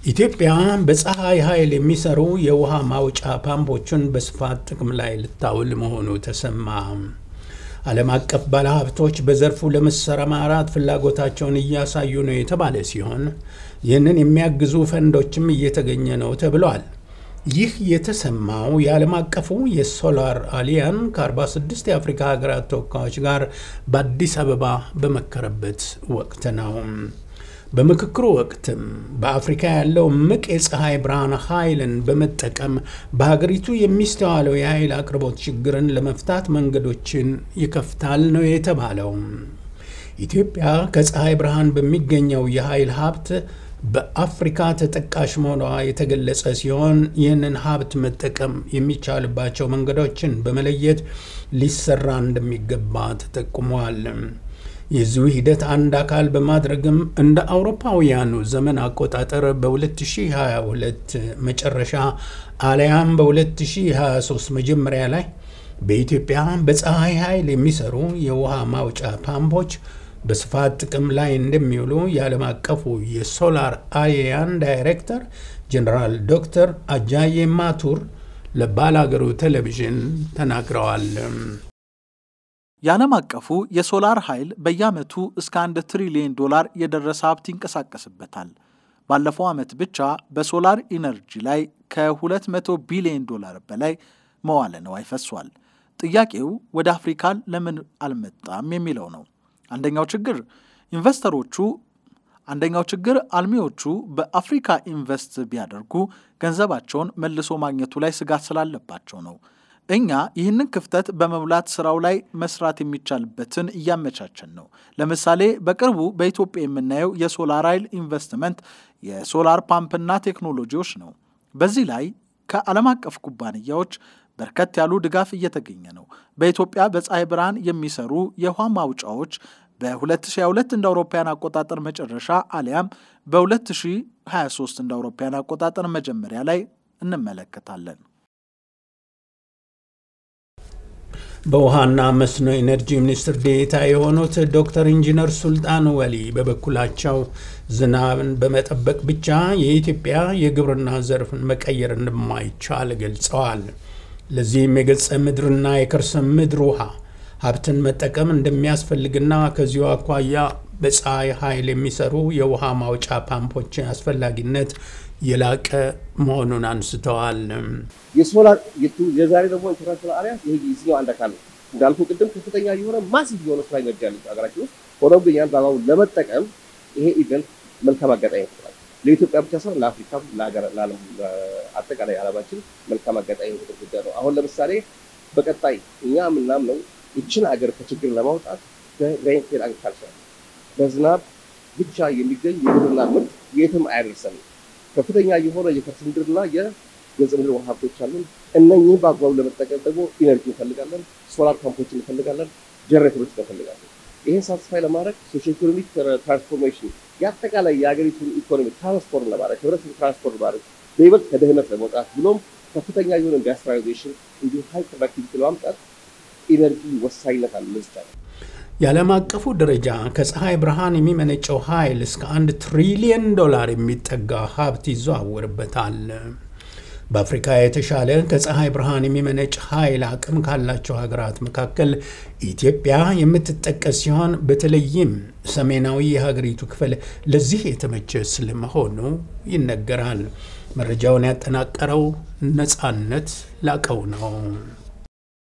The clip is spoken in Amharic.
ኢትዮጵያ በፀሐይ ኃይል የሚሰሩ የውሃ ማውጫ ፓምፖችን በስፋት ጥቅም ላይ ልታውል መሆኑ ተሰማ። ዓለም አቀፍ ባለሀብቶች በዘርፉ ለመሰማራት ፍላጎታቸውን እያሳዩ ነው የተባለ ሲሆን ይህንን የሚያግዙ ፈንዶችም እየተገኘ ነው ተብሏል። ይህ የተሰማው የዓለም አቀፉ የሶላር አሊያን ከ46 የአፍሪካ ሀገራት ተወካዮች ጋር በአዲስ አበባ በመከረበት ወቅት ነው። በምክክሩ ወቅትም በአፍሪካ ያለው እምቅ የፀሐይ ብርሃን ኃይልን በመጠቀም በሀገሪቱ የሚስተዋለው የኃይል አቅርቦት ችግርን ለመፍታት መንገዶችን ይከፍታል ነው የተባለው። ኢትዮጵያ ከፀሐይ ብርሃን በሚገኘው የኃይል ሀብት በአፍሪካ ተጠቃሽ መሆኗ የተገለጸ ሲሆን ይህንን ሀብት መጠቀም የሚቻልባቸው መንገዶችን በመለየት ሊሰራ እንደሚገባ ተጠቁሟል። የዚሁ ሂደት አንድ አካል በማድረግም እንደ አውሮፓውያኑ ዘመን አቆጣጠር በ2022 መጨረሻ አሊያም በ2023 መጀመሪያ ላይ በኢትዮጵያ በፀሐይ ኃይል የሚሰሩ የውሃ ማውጫ ፓምፖች በስፋት ጥቅም ላይ እንደሚውሉ የዓለም አቀፉ የሶላር አሊያን ዳይሬክተር ጀኔራል ዶክተር አጃዬ ማቱር ለባላገሩ ቴሌቪዥን ተናግረዋል። የዓለም አቀፉ የሶላር ኃይል በየዓመቱ እስከ አንድ ትሪሊዮን ዶላር የደረሰ ሀብት ይንቀሳቀስበታል። ባለፈው ዓመት ብቻ በሶላር ኢነርጂ ላይ ከ200 ቢሊዮን ዶላር በላይ መዋለ ንዋይ ፈሷል። ጥያቄው ወደ አፍሪካ ለምን አልመጣም የሚለው ነው። አንደኛው ችግር ኢንቨስተሮቹ አንደኛው ችግር አልሚዎቹ በአፍሪካ ኢንቨስት ቢያደርጉ ገንዘባቸውን መልሶ ማግኘቱ ላይ ስጋት ስላለባቸው ነው። እኛ ይህንን ክፍተት በመሙላት ስራው ላይ መስራት የሚቻልበትን እያመቻቸን ነው። ለምሳሌ በቅርቡ በኢትዮጵያ የምናየው የሶላር ኃይል ኢንቨስትመንት የሶላር ፓምፕና ቴክኖሎጂዎች ነው። በዚህ ላይ ከዓለም አቀፍ ኩባንያዎች በርከት ያሉ ድጋፍ እየተገኘ ነው። በኢትዮጵያ በፀሐይ ብርሃን የሚሰሩ የውሃ ማውጫዎች በ2022 እንደ አውሮፓውያን አቆጣጠር መጨረሻ አሊያም በ2023 እንደ አውሮፓውያን አቆጣጠር መጀመሪያ ላይ እንመለከታለን። በውሃና መስኖ ኢነርጂ ሚኒስትር ዴኤታ የሆኑት ዶክተር ኢንጂነር ሱልጣን ወሊ በበኩላቸው ዝናብን በመጠበቅ ብቻ የኢትዮጵያ የግብርና ዘርፍን መቀየር እንደማይቻል ገልጸዋል። ለዚህም የገጸ ምድርና የከርሰ ምድር ውሃ ሀብትን መጠቀም እንደሚያስፈልግና ከዚሁ አኳያ በፀሐይ ኃይል የሚሰሩ የውሃ ማውጫ ፓምፖች አስፈላጊነት የላቀ መሆኑን አንስተዋል። የሶላር የዛሬ ደግሞ ኢንተርናሽናል አሊያንስ ይሄ የዚህኛው አንድ አካል ነው። እንዳልኩ ቅድም ከፍተኛ የሆነ ማሲቭ የሆነ ስራ ኢነርጂ ያለ ሀገራችን ውስጥ ሆኖም ግን ያን በአግባቡ ለመጠቀም ይሄ ኢቨንት መልካም አጋጣሚ ይፈጥራል። ለኢትዮጵያ ብቻ ሳይሆን ለአፍሪካም፣ አጠቃላይ ዓለማችን መልካም አጋጣሚ የሚፈጥር ጉዳይ ነው። አሁን ለምሳሌ በቀጣይ እኛ የምናምነው ይችን ሀገር ከችግር ለማውጣት በሬንፌድ አግሪካልቸር በዝናብ ብቻ የሚገኝ የግብርና ምርት የትም አያደርሰንም። ከፍተኛ የሆነ የከርሰ ምድርና የገጸ ምድር ውሃ ሀብቶች አሉን። እነኚህም በአግባቡ ለመጠቀም ደግሞ ኢነርጂ እንፈልጋለን፣ ሶላር ፓምፖች እንፈልጋለን፣ ጀነሬተሮች እንፈልጋለን። ይህን ሳትስፋይ ለማድረግ ሶሾ ኢኮኖሚክ ትራንስፎርሜሽን የአጠቃላይ የሀገሪቱን ኢኮኖሚ ትራንስፎርም ለማድረግ ህብረተሰብ ትራንስፎርም ለማድረግ በይበልጥ ከድህነት ለመውጣት ብሎም ከፍተኛ የሆነ ኢንዱስትሪላይዜሽን እንዲሁም ሃይ ፕሮዳክቲቪቲ ለማምጣት ኢነርጂ ወሳኝነት አለ ለዚህ የዓለም አቀፉ ደረጃ ከፀሐይ ብርሃን የሚመነጨው ኃይል እስከ አንድ ትሪሊየን ዶላር የሚጠጋ ሀብት ይዘዋወርበታል። በአፍሪካ የተሻለ ከፀሐይ ብርሃን የሚመነጭ ኃይል አቅም ካላቸው ሀገራት መካከል ኢትዮጵያ የምትጠቀስ ሲሆን በተለይም ሰሜናዊ የሀገሪቱ ክፍል ለዚህ የተመቸ ስለመሆኑ ይነገራል። መረጃውን ያጠናቀረው ነጻነት ላቀው ነው።